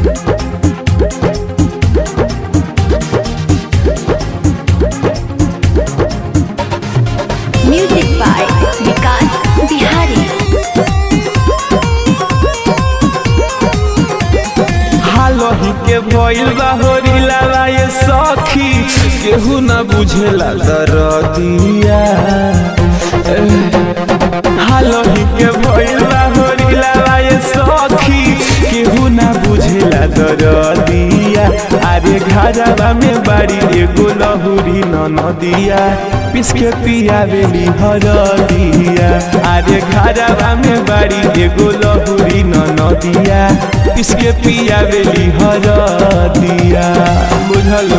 Music by Vikas Bihari. हालही के भइल बा होरिला ये सखी केहू ना बुझेला दरदिया हालही के भइल बा होरिला ये सखी केहू ना बुझेला दरदिया अरे घरवा में बाड़ी एगो लहुरी ननदिया पिस के पियावेली हरदिया अरे घरवा में बाड़ी एगो लहुरी ननदिया पिस के पियावेली हरदिया बुझलो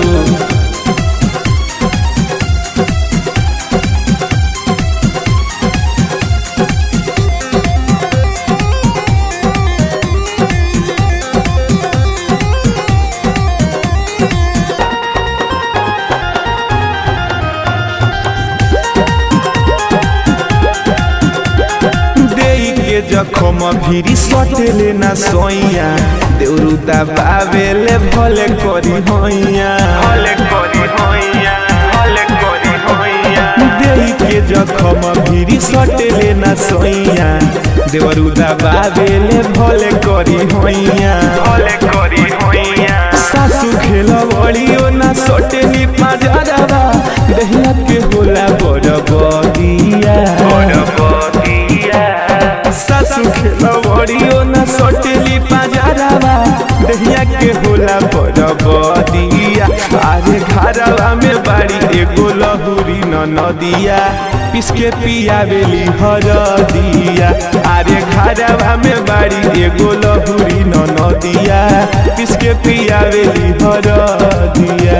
देई के जखम भिरी सटेले ना सोइया देउरुता बावेले भले करी होइया भले करी होइया भले करी होइया देई के जखम भिरी सटेले ना सोइया देवरुदा बावेले भले करी होइया भले करी होइया सासु खेल बड़ियो ना सटेली पाजरवा दहिया के होला बड़ बदिया बड़ बदिया सासु खेल बड़ियो ना सटेली पाजरवा दहिया के होला बड़ बदिया अरे घरवा में बाड़ी एगो लहुरी न नदिया पिसके पियावेली हरदिया अरे घरवा में बाड़ी एगो लहुरी न नदिया पिसके पियावेली हरदिया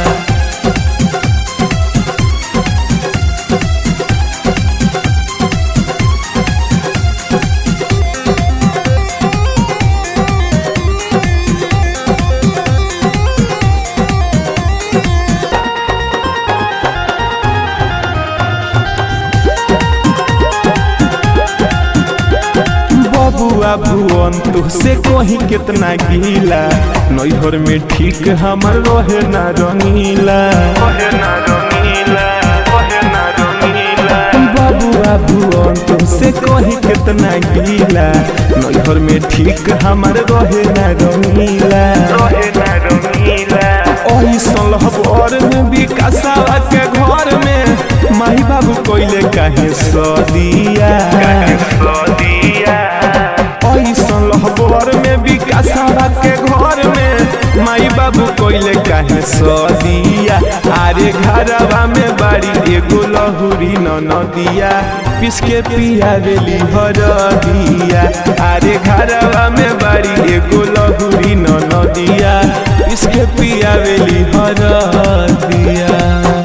बबुआ भुवन तुहसे कहीं कितना गीला नैहर में ठीक हमर रहे ना रंगीला बबुआ भुवन तुहसे कहीं कितना गीला नैहर में ठीक हमर रहे ना रंगीला ओही सलहबर में विकासावा के घर में माई बाबू कोइले काहे सदिया ऐसन लहबर में विकासावा के घर में माई बाबू कोइले काहे सदिया अरे घरवा में बाड़ी एगो लहुरी न नदिया पिसके पिया देली हरदिया अरे घरवा में बाड़ी एगो लहुरी न नदिया पिसके पिया देली हरदिया